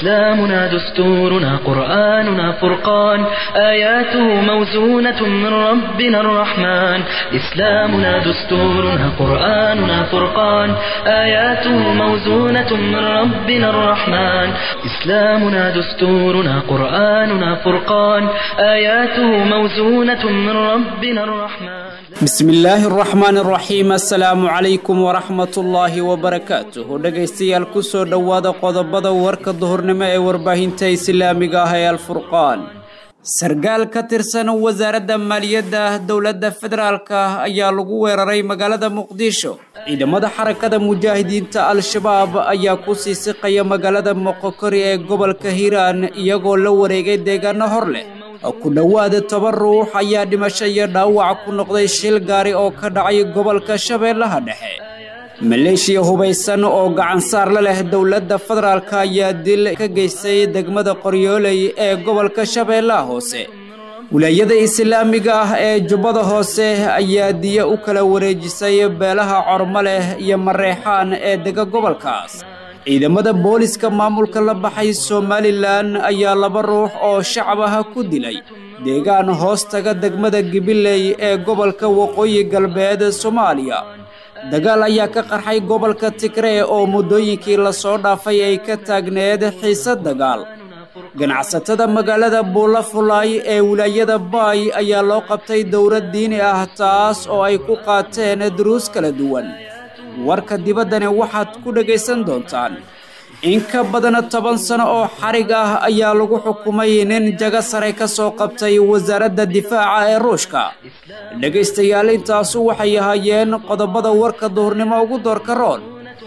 إسلامنا دستورنا قرآننا فرقان آياته موزونة من ربنا الرحمن إسلامنا دستورنا قرآننا فرقان آياته موزونة من ربنا الرحمن إسلامنا دستورنا قرآننا فرقان آياته موزونة من ربنا الرحمن bismi illaahi araxmaan araxiim assalaamu calaykum waraxmatullaahi wabarakaatuh dhegaystayaal ku soo dhowaada qodobada warka duhurnimo ee warbaahinta islaamiga ah ee alfurqaan sargaal ka tirsan wasaaradda maaliyadda dowladda federaalka ayaa lagu weeraray magaalada muqdisho ciidamada xarakada mujaahidiinta al-shabaab ayaa ku sii siqaya magaalada moqokori ee gobolka hiiraan iyagoo la wareegay deegaano hor leh ku dhowaada toban ruux ayaa dhimasho iyo dhaawac ku noqday shil gaari oo ka dhacay gobolka shabeellaha dhexe maleeshiya hubaysan oo gacansaar la leh dowladda federaalka ayaa dil ka geystay degmada qoryooley ee gobolka shabeellaha hoose wilaayada islaamiga ah ee jubbada hoose ayaa diyo u kala wareejisay beelaha cormo leh iyo mareexaan ee dega gobolkaas ciidamada booliska maamulka la baxay somalilan ayaa laba ruux oo shacab ah ku dilay deegaan hoos taga degmada gibiley ee gobolka waqooyi galbeed soomaaliya dagaal ayaa ka qarxay gobolka tigree oo muddooyinkii lasoo dhaafay ay ka taagneed xiise dagaal ganacsatada magaalada buulafulaay ee wilaayada baay ayaa loo qabtay dowlad diini ah taas oo ay ku qaateen duruus kala duwan warka dibaddani waxaad ku dhegaysan doontaan in ka badan toban sano oo xarig ah ayaa lagu xukumay nin jago sare ka soo qabtay wasaaradda difaaca ee ruushka dhegaystayaal intaasu waxay ahaayeen qodobada warka duhurnimo ugu doorka roon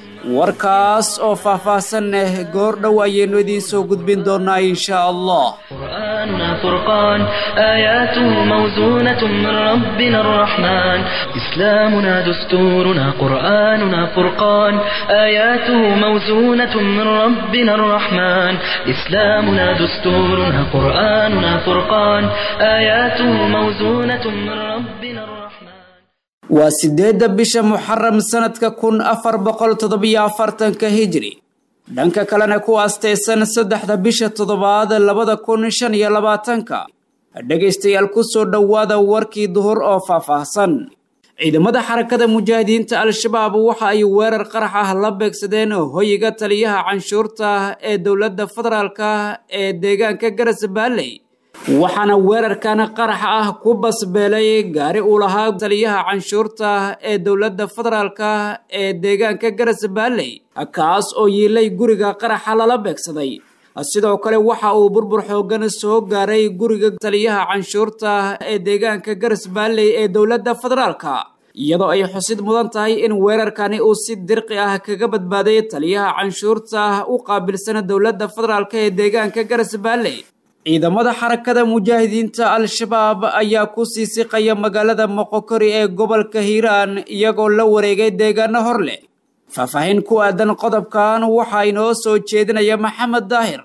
warkaas oo faahfaahsan leh goor dhow ayaynu idiin soo gudbin doonaa insha allah قرآننا فرقان آياته موزونة من ربنا الرحمن إسلامنا دستورنا قرآننا فرقان آياته موزونة من ربنا الرحمن إسلامنا دستورنا قرآننا فرقان آياته موزونة من ربنا الرحمن waa sideedda bisha muxaram sanadka kun afar boqol toddobiyo afartanka hijri dhanka kalena ku aastaysan saddexda bisha toddobaad labada kun shan iyo labaatanka dhegaystayaal ku soo dhowaada warkii duhur oo faahfaahsan ciidamada xarakada mujaahidiinta al-shabaab waxa ay weerar qarax ah la beegsadeen hoyiga taliyaha canshuurta ee dowladda federaalka ee deegaanka garas baalley waxaana weerarkan qaraxa ah ku basbeelay gaari uu lahaa taliyaha canshuurta ee dowladda federaalka ee deegaanka garas baalley kaas oo yiilay guriga qaraxa lala beegsaday sidoo kale waxa uu burbur xoogan soo gaaray guriga taliyaha canshuurta ee deegaanka garas baalley ee dowladda federaalka iyadoo ay xusid mudan tahay in weerarkani uu si dirqi ah kaga badbaaday taliyaha canshuurta u qaabilsan dowladda federaalka ee deegaanka garas baalley ciidamada xarakada mujaahidiinta al-shabaab ayaa ku sii siqaya magaalada moqokori ee gobolka hiiraan iyagoo la wareegay deegaano hor leh faahfaahin ku aadan qodobkan waxaa inoo soo jeedinaya maxamed daahir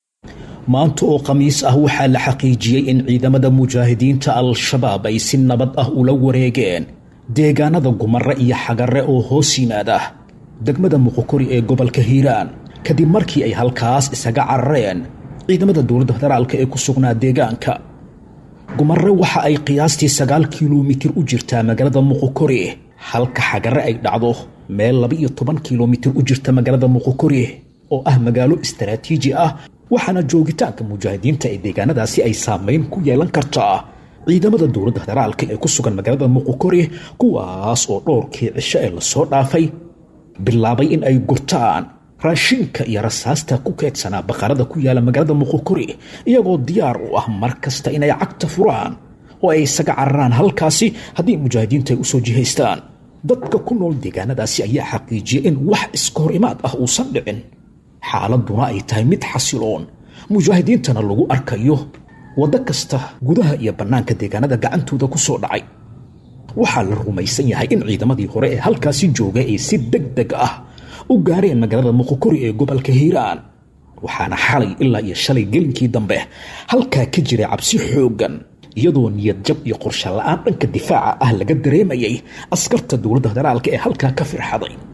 maanta oo khamiis ah waxaa la xaqiijiyey in ciidamada mujaahidiinta al-shabaab ay si nabad ah ula wareegeen deegaanada gumare iyo xagare oo hoos yimaada degmada moqokori ee gobolka hiiraan kadib markii ay halkaas isaga carareen ciidamada dowladda federaalka ee ku sugnaa deegaanka gumare waxa ay qiyaastii sagaal kilomitir u jirtaa magaalada muqokori halka xagare ay dhacdo meel laba iyo toban kilomitir u jirta magaalada muqokori oo ah magaalo istaraatiiji ah waxaana joogitaanka mujaahidiinta ee deegaanadaasi ay saameyn ku yeelan kartaa ciidamada dowladda federaalka ee ku sugan magaalada muqokori kuwaas oo dhowrkii cisho ee lasoo dhaafay bilaabay in ay gurtaan raashinka iyo rasaasta ku keedsanaa baqarada ku yaala magaalada muqokori iyagoo diyaar u ah mar kasta inay cagta furaan oo ay isaga cararaan halkaasi haddii mujaahidiinta ay usoo jihaystaan dadka ku nool deegaanadaasi ayaa xaqiijiyay in wax iska hor imaad ah uusan dhicin xaaladuna ay tahay mid xasiloon mujaahidiintana lagu arkayo waddo kasta gudaha iyo bannaanka deegaanada gacantooda ku soo dhacay waxaa la rumaysan yahay in ciidamadii hore ee halkaasi joogay ay si deg deg ah u gaareen magaalada muqokori ee gobolka hiiraan waxaana xalay ilaa iyo shalay gelinkii dambe halkaa ka jiray cabsi xooggan iyadoo niyad jab iyo qorshe la-aan dhanka difaaca ah laga dareemayay askarta dowladda federaalka ee halkaa ka firxaday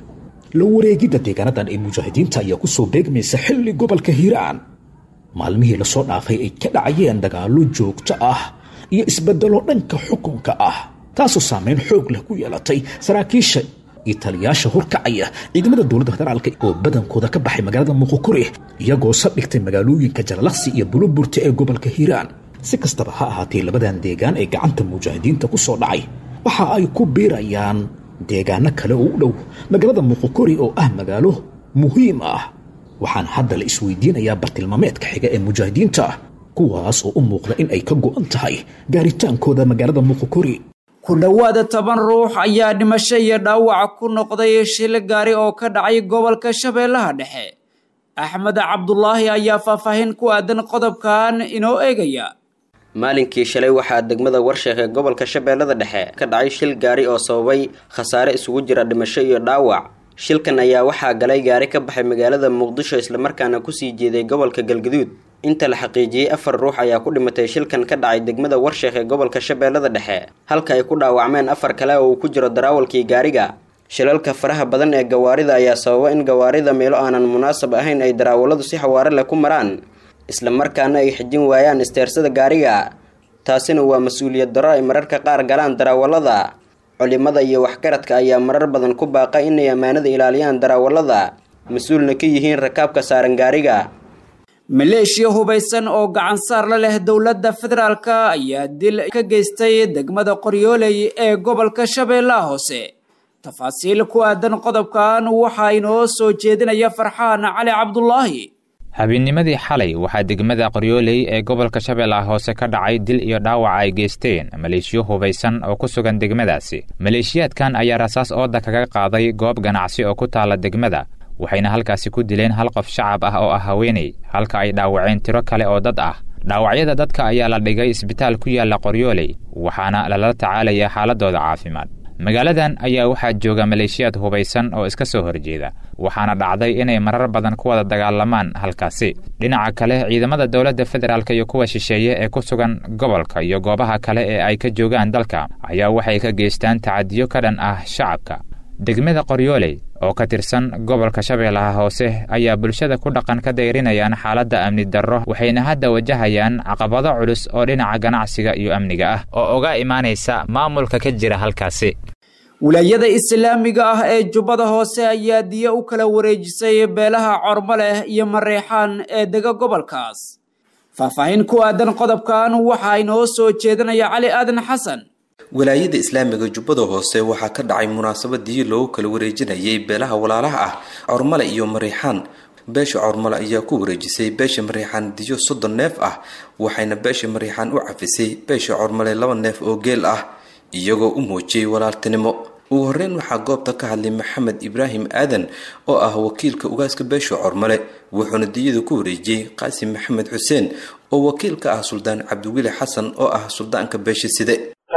la wareegidda deegaanadan ee mujaahidiinta ayaa ku soo beegmaysa xilli gobolka hiiraan maalmihii lasoo dhaafay ay ka dhacayeen dagaallo joogto ah iyo isbeddelo dhanka xukunka ah taasoo saamayn xoog leh ku yeelatay saraakiisha iyo taliyaasha horkacaya ciidamada dowladda federaalka oo badankooda ka baxay magaalada muqukuri iyagoo saldhigtay magaalooyinka jalalaqsi iyo buluburta ee gobolka hiiraan si kastaba ha ahaatee labadan deegaan ee gacanta mujaahidiinta ku soo dhacay waxa ay ku biirayaan deegaano kale oo u dhow magaalada muqukuri oo ah magaalo muhiim ah waxaana hadda la isweydiinayaa bartilmaameedka xiga ee mujaahidiinta kuwaas oo u muuqda in ay ka go'an tahay gaaritaankooda magaalada muqukuri ku dhowaada toban ruux ayaa dhimasho iyo dhaawac ku noqday shil gaari oo ka dhacay gobolka shabeellaha dhexe axmed cabdulaahi ayaa faahfaahin ku aadan qodobkan inoo eegaya maalinkii shalay waxaa degmada warsheekh ee gobolka shabeellada dhexe ka dhacay shil gaari oo sababay khasaare isugu jira dhimasho iyo dhaawac shilkan ayaa waxaa galay gaari ka baxay magaalada muqdisho islamarkaana kusii jeeday gobolka galgaduud inta la xaqiijiyey afar ruux ayaa ku dhimatay shilkan ka dhacay degmada warsheekh ee gobolka shabeellada dhexe halka ay ku dhaawacmeen afar kale oo uu ku jiro daraawalkii gaariga shilalka faraha badan ee gawaarida ayaa sababa in gawaarida meelo aanan munaasab ahayn ay daraawaladu si xawaare leh ku maraan islamarkaana ay xijin waayaan isteersada gaariga taasina waa mas-uuliyad darro ay mararka qaar galaan daraawalada culimada iyo waxgaradka ayaa marar badan ku baaqa inay ammaanada ilaaliyaan daraawalada mas-uulna ka yihiin rakaabka saaran gaariga maleeshiya hubaysan oo gacan saar la leh dowladda federaalka ayaa dil ka geystay degmada qoryooley ee gobolka shabeellaha hoose tafaasiil ku aadan qodobkan waxaa inoo soo jeedinaya farxaan cali cabdulaahi habeennimadii xalay waxaa degmada qoryooley ee gobolka shabeellaha hoose ka dhacay dil iyo dhaawac ay geysteen maleeshiyo hubaysan oo ku sugan degmadaasi maleeshiyaadkan ayaa rasaas ooda kaga qaaday goob ganacsi oo ku taalla degmada waxayna halkaasi ku dileen hal qof shacab ah oo ah haweeney halka ay dhaawaceen tiro kale oo dad ah dhaawacyada dadka ayaa la dhigay isbitaal ku yaalla qoryooley waxaana lala tacaalaya xaaladooda caafimaad magaaladan ayaa waxaa jooga maleeshiyaad hubaysan oo iska soo horjeeda waxaana dhacday inay marar badan ku wada dagaalamaan halkaasi dhinaca kale ciidamada dowladda federaalk iyo kuwa shisheeye ee ku sugan gobolka iyo goobaha kale ee ay ka joogaan dalka ayaa waxay ka geystaan tacadiyo ka dhan ah shacabka degmada qoryooley oo ka tirsan gobolka shabeellaha hoose ayaa bulshada ku dhaqan ka dayrinayaan xaaladda amni darro waxayna hadda wajahayaan caqabado culus oo dhinaca ganacsiga iyo amniga ah oo uga imaanaysa maamulka ka jira halkaasi wilaayada islaamiga ah ee jubbada hoose ayaa diyo u kala wareejisay beelaha cormo leh iyo mareexaan ee dega gobolkaas faahfaahin ku aadan qodobkan waxaa inoo soo jeedinaya cali aadan xasan wilaayada islaamiga jubbada hoose waxaa ka dhacay munaasabadii loogu kala wareejinayay beelaha walaalaha ah cormale iyo mariixaan beesha cormale ayaa ku wareejisay beesha mariixaan diyo soddon neef ah waxayna beesha mariixaan u cafisay beesha cormale laba neef oo geel ah iyagoo u muujiyey walaaltinimo ugu horreyn waxaa goobta ka hadlay maxamed ibraahim aadan oo ah wakiilka ugaaska beesha cormale wuxuuna diyada ku wareejiyey qaasim maxamed xuseen oo wakiil ka ah suldaan cabdiweli xasan oo ah suldaanka beesha side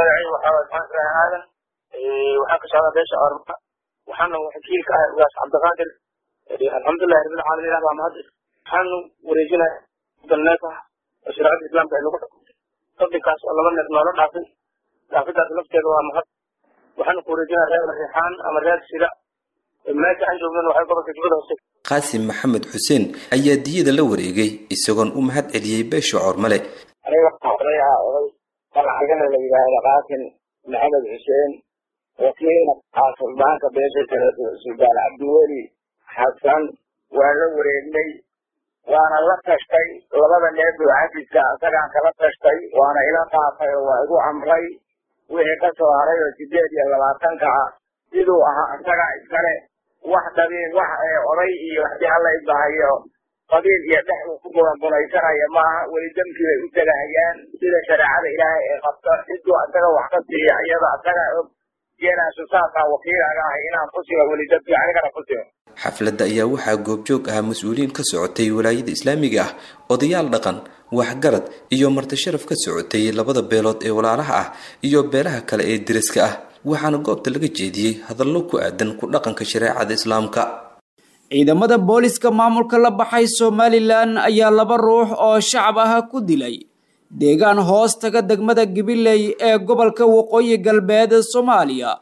aadan waxaan ka socdaa beesha orma waxaana wakiil ka ah ugaas cabdiqaadir alxamdulilahi rabbilcaalamiin baa mahad waxaanu wareejinaya soddon neef ah oo shareecada islaamka ay lagu xukuntay sabdinkaas oo laba neef noola dhaafay dhaafidaas lafteeda waa mahad waxaanu ku wareejinaya reer riixaan ama reer sida meesha aan joognan waxay gobolka jubbada hoose qaasim maxamed xuseen ayaa diyada la wareegay isagoon u mahad celiyey beesha cormale aniga waxaa oday ah oday dalcagana la yidhaahdo qaasim maxamed xuseen wakiilna ah suldaanka beesha kale suldaan cabdiweli xasan waa la wareegnay waana la tashtay labada neef oo cafiska isagaan kala tashtay waana ila qaatay oo waa igu amray wixii ka soo haray oo sideed iyo labaatanka ah siduu ahaa isaga iskale wax dabiin wax oday iyo hadii alla ibahayo qabiil iyo dhex uu ku gunaysanaya maaha weli demkii bay u tegahayaan sida shareecada ilaahay ee qabta ciduu isaga wax ka siiya iyada isaga og geenaasu saasaa wakiilaga ahay inaan ku sigo weli demkii anigana ku sigo xafladda ayaa waxaa goobjoog ahaa mas-uuliyiin ka socotay walaayada islaamiga ah odayaal dhaqan waxgarad iyo martisharaf ka socotay labada beelood ee walaalaha ah iyo beelaha kale ee deriska ah waxaana goobta laga jeediyey hadallo ku aadan ku dhaqanka shareecada islaamka ciidamada booliska maamulka la baxay somalilan ayaa laba ruux oo shacab ah ku dilay deegaan hoos taga degmada gabiley ee gobolka waqooyi galbeed soomaaliya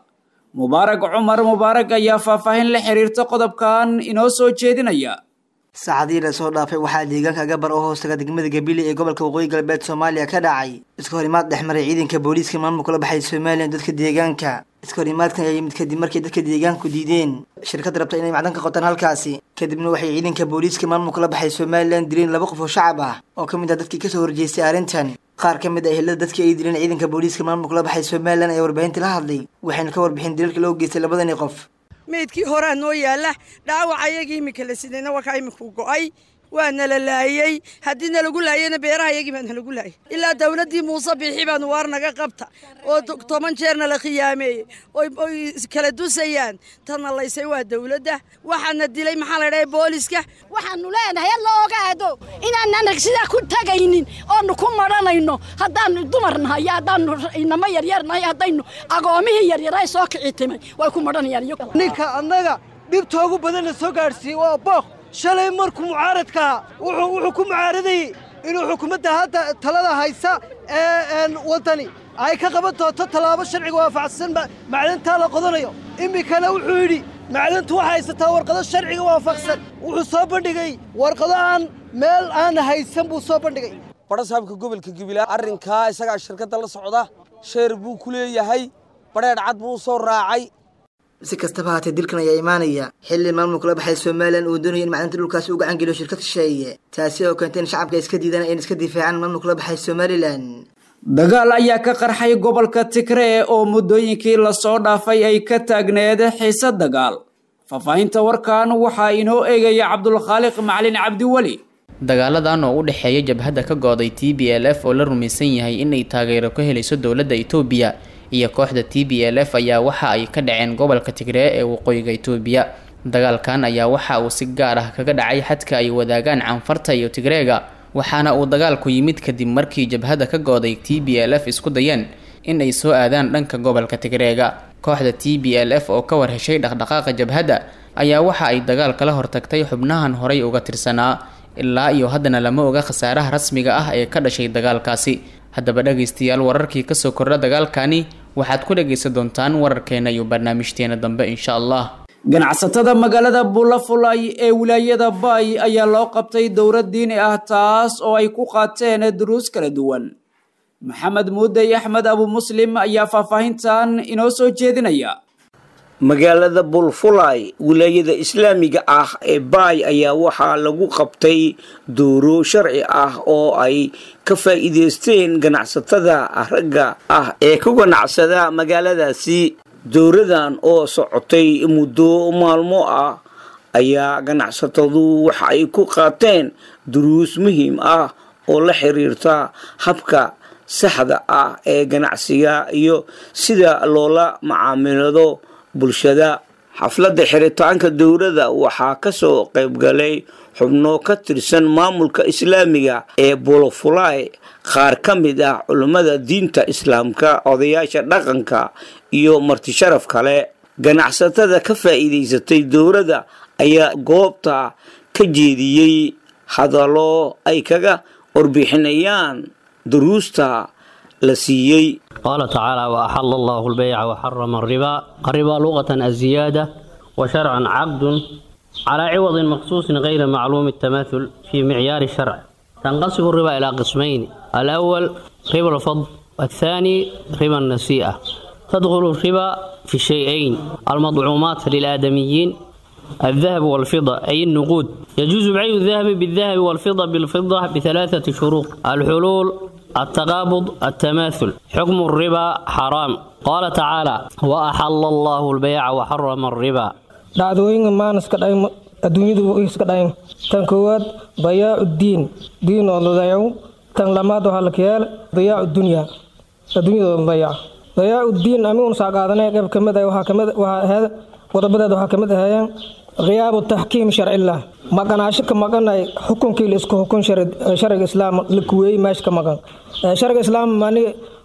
mubaarag cumar mubaarag ayaa faahfaahin la xiriirta qodobkan inoo soo jeedinaya saacadihii lasoo dhaafay waxaa deegaanka gabar oo hoostaga degmada gabile ee gobolka waqooyi galbeed soomaaliya ka dhacay iska horimaad dhexmaray ciidanka booliiska maamulka la baxay somalilan dadka deegaanka iska horimaadkan ayaa yimid kadib markay dadka deegaanku diideen shirkad rabta inay macdan ka qotaan halkaasi kadibna waxay ciidanka booliiska maamulka la baxay somalilan dileen laba qof oo shacab ah oo ka mid ah dadkii kasoo horjeestay arrintan qaar ka mid ah ehelada dadkii ay dileen ciidanka booliiska maamulka la baxay somalilan ayaa warbaahinta la hadlay waxayna ka warbixin dilalka loo geystay labadani qof meydkii horaa noo yaalla dhaawac ayagii iminka la sidayna warkaa iminku go'ay waa nala laayey haddii nalagu laayeyna beeraha yagii baa nalagu laayay ilaa dawladdii muuse biixi baanu waar naga qabta oo toban jeerna la khiyaameeyey oy kala dusayaan tanna laysay waa dawladda waxaana dilay maxaa la dhahay booliska waxaanu leenahay alla ogaado inaanan sidaa ku tagaynin oonu ku madhanayno haddaanu dumar nahay iyo haddaanu inamo yaryar nahay haddaynu agoomihii yaryaray soo kici timay way ku madhanayaan ninka annaga dhibtoogu badanna soo gaadhsiiyey waa booq shalay markuu mucaaradkaa wuxuu ku mucaaradayey inuu xukuumadda hadda talada haysa ee waddani ay ka qaban doonto tallaabo sharciga waafaqsan macdantaa la qodanayo iminkana wuxuu yidhi macdantu waxay haysataa warqado sharciga waafaqsan wuxuu soo bandhigay warqado aan meel aan haysan buu soo bandhigay badhasaabka gobolka gabilaa arrinkaa isagaa shirkadda la socda sheer buu ku leeyahay badheedh cad buu soo raacay si kastaba haatee dilkan ayaa imaanaya xilli maamulka la baxay somalilan uu doonaya in macdanta dhulkaasi u gacan geliyo shirkad shisheeye taasi oo keentay in shacabka iska diidaan in iska difaacaan maamulka la baxay somalilan dagaal ayaa ka qarxay gobolka tigree oo muddooyinkii lasoo dhaafay ay ka taagneed xiise dagaal faahfaahinta warkan waxaa inoo eegaya cabdulkhaaliq macalin cabdiweli dagaaladan oo u dhexeeya jabhadda ka gooday t b l f oo la rumaysan yahay inay taageero ka helayso dowladda itoobiya iyo kooxda t b l f ayaa waxa ay ka dhaceen gobolka tigree ee waqooyiga itoobiya dagaalkan ayaa waxa uu si gaar ah kaga dhacay xadka ay wadaagaan canfarta iyo tigreega waxaana uu dagaalku yimid kadib markii jabhadda ka gooday t b l f isku dayeen in ay soo aadaan dhanka gobolka tigreega kooxda t b l f oo ka war heshay dhaqdhaqaaqa jabhadda ayaa waxa ay dagaal kala hortagtay xubnahan horay uga tirsanaa ilaa iyo haddana lama oga khasaaraha rasmiga ah ee ka dhashay dagaalkaasi haddaba dhagaystayaal wararkii kasoo kordha dagaalkani waxaad ku dhagaysan doontaan wararkeena iyo barnaamijteena dambe insha allah ganacsatada magaalada bulafulay ee wilaayada baay ayaa loo qabtay dowlad diini ah taas oo ay ku qaateen duruus kala duwan maxamed muudey axmed abu muslim ayaa faahfaahintan inoo soo jeedinaya magaalada bulfulay wilaayada islaamiga ah ee baay ayaa waxaa lagu qabtay duuro sharci ah oo ay ka faa'iidaysteen ganacsatada ragga ah ee ku ganacsada magaaladaasi dowradan oo socotay muddo maalmo ah ayaa ganacsatadu waxa ay ku qaateen duruus muhiim ah oo la xiriirta habka saxda ah ee ganacsiga iyo sida loola macaamilado bulshada xafladda xiritaanka dowladda waxaa kasoo qaybgalay xubno ka tirsan maamulka islaamiga ee bolofulay qaar ka mid ah culummada diinta islaamka odayaasha dhaqanka iyo martisharaf kale ganacsatada ka faa'iidaysatay dowladda ayaa goobta ka jeediyey hadallo ay kaga warbixinayaan duruusta la siiyey qaala tacaala waaxala allahu lbayca waxarama alribaa alribaa luqatan aziyaada wa sharcan caqdun calaa ciwadin maqsuusin gayra macluumi الtamathul fii micyaari sharc tanqasimu الriba ilaa qismayni alأwal riba alfadl والثاني ربا النسيئة تدخل الربا في شيئين المطعومات للآدميين الذهب والفضة أي النقود يجوز بيع الذهب بالذهب والفضة بالفضة بثلاثة شروط الحلول التقابض التماثل حكم الربا حرام قال تعالى وأحل الله البيع وحرم الربا dhacdooyinka maan iska dhayn adduunyadu iska dhayn tan koowaad dayaacu diin diin oo la dayaco tan lamaad waxaa la kayaal dayaacu dunya adduunyada la dayaco dayaacu diin ami un saa qaadanay qayb kamid ah waxaa kamid waxaa ahayd qodobadeed waxaa kamid ahaayeen khiyaabu taxkiim sharcillah maqanaasho ka maqanay xukunkii la isku xukun sharciga islaam la kuweeyey meesha ka maqan sharciga islaam mani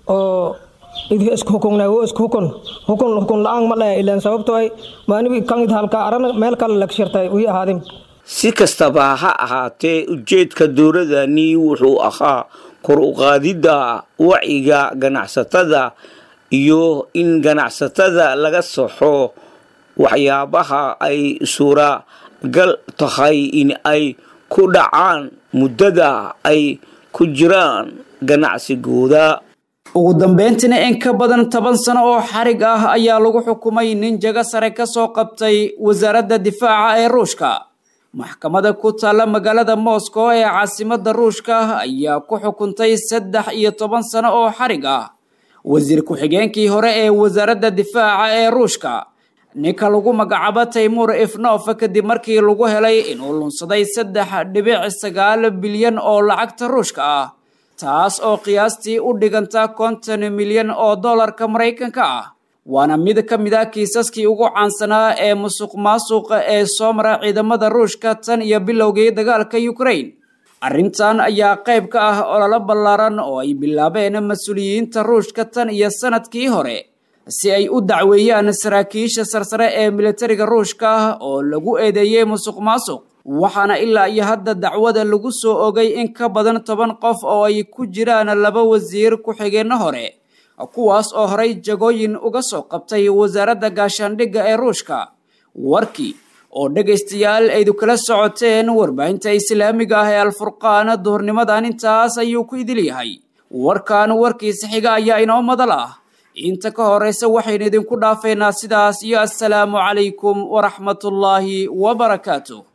oo isku xukunna wo isku xukun xukun xukun la-aan ma dhaya ilaan sababtoo ay maanibi kan halka arana meel kale lag shirtay wii ahaadin si kastaba ha ahaatee ujeedka dowladani wuxuu ahaa kor u qaadidda wacyiga ganacsatada iyo in ganacsatada laga saxo waxyaabaha ay suuragal tahay in ay ku dhacaan muddada ay ku jiraan ganacsigooda ugu dambeyntiina in ka badan toban sano oo xarig ah ayaa lagu xukumay nin jago sare ka soo qabtay wasaaradda difaaca ee ruushka maxkamada ku taalla magaalada moscow ee caasimadda ruushka ayaa ku xukuntay saddex iyo toban sano oo xarig ah wasiir ku-xigeenkii hore ee wasaaradda difaaca ee ruushka ninka lagu magacaabo taymuur ifnof kadib markii lagu helay inuu lunsaday saddex dhibic sagaal bilyan oo lacagta ruushka ah taas oo qiyaastii u dhiganta konton milyan oo dollarka maraykanka ah waana mid ka mid ah kiisaskii ugu caansanaa ee musuq maasuqa ee soo mara ciidamada ruushka tan iyo bilowgii dagaalka ukraine arrintan ayaa qayb ka ah ololo ballaaran oo ay bilaabeen mas-uuliyiinta ruushka tan iyo sanadkii hore si ay u dacweeyaan saraakiisha sarsare ee militariga ruushka oo lagu eedeeyey musuq maasuq waxaana ilaa iyo hadda dacwada lagu soo ogay in ka badan toban qof oo ay ku jiraan laba wasiir ku-xigeenno hore kuwaas oo horay jagooyin uga soo qabtay wasaaradda gaashaandhigga ee ruushka warkii oo dhegaystayaal aydu kala socoteen warbaahinta islaamiga ah ee alfurqaan duhurnimadan intaas ayuu ku idil yahay warkan warkiisa xiga ayaa inoo madal ah inta ka horeysa waxaynu idinku dhaafeynaa sidaas iyo assalaamu calaykum waraxmatullaahi wabarakaatu